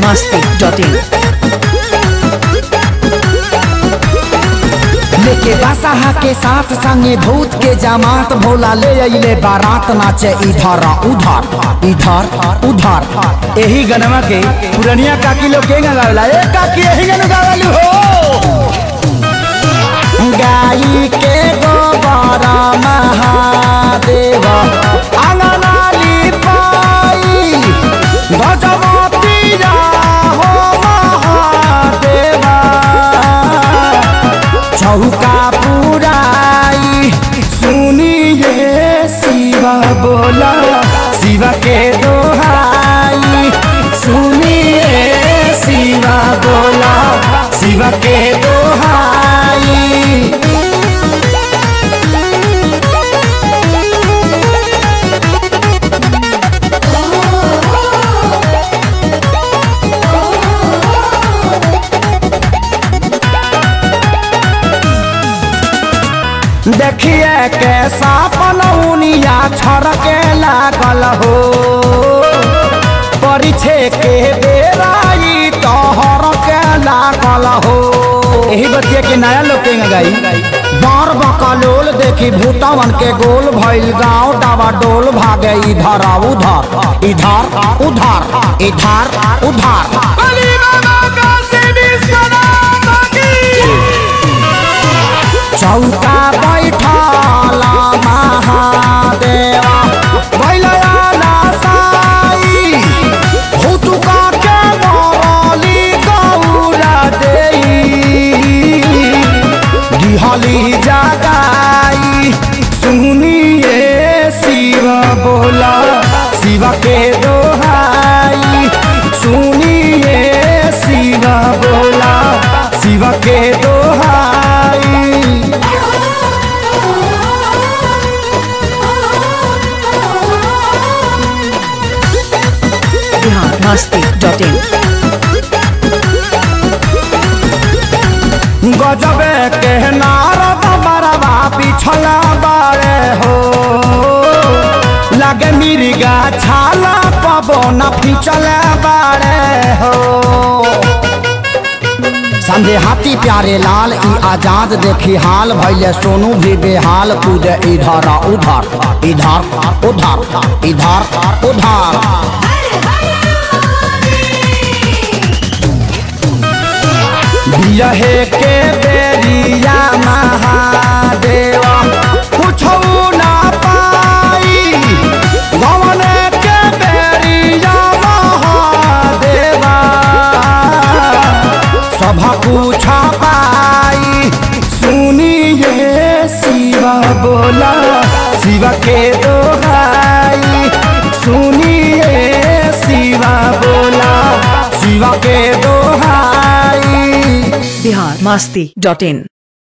masti.in लेके बासाहा के साथ संगे भूत के जमात भोला ले अइले बारात नाचे इधर उधर इधर उधर एही गनमा के पुरनिया काकी लोग के गावेला ए काकी एही गन गावेलु हो गाई के गोबर महादेव अंगनाली पाई गजमतिया हो महादेवा चौका पुराई सुनिए शिवा बोला शिवा के दोहाई सुनिए शिवा बोला शिवा के दोहाई देखिए कैसा पनौनिया छड़के लागल हो परिछे के बेराई तोहर के लागल हो यही बतिया के नया लोग के गई बार बकलोल देखी भूतवन के गोल भइल गाँव डावा डोल भागे इधर आ उधर इधर उधर इधर उधर चौका बैठल महादेवा बैलया साई हुतुका के मरली गौरा देई दिहली जगाई सुनिए शिव बोला शिव के दोहाई सुनिए शिव बोला शिव के दोहाई बिहार masti.in गजबे के नारद बरवा पिछला बारे हो लगे मिर्गा छाला पवन फिचले बारे हो संधे हाथी प्यारे लाल ई आजाद देखी हाल भैले सोनू भी बेहाल कूदे इधर आ उधर इधर उधर इधर उधर बिरहे के बेरिया महादेवा कुछो ना पाई गवन के बेरिया महादेवा सब कुछ पाई सुनिए शिवा बोला शिवा के दोहाई सुनिए शिवा बोला शिवा के दोहाई बिहार masti.in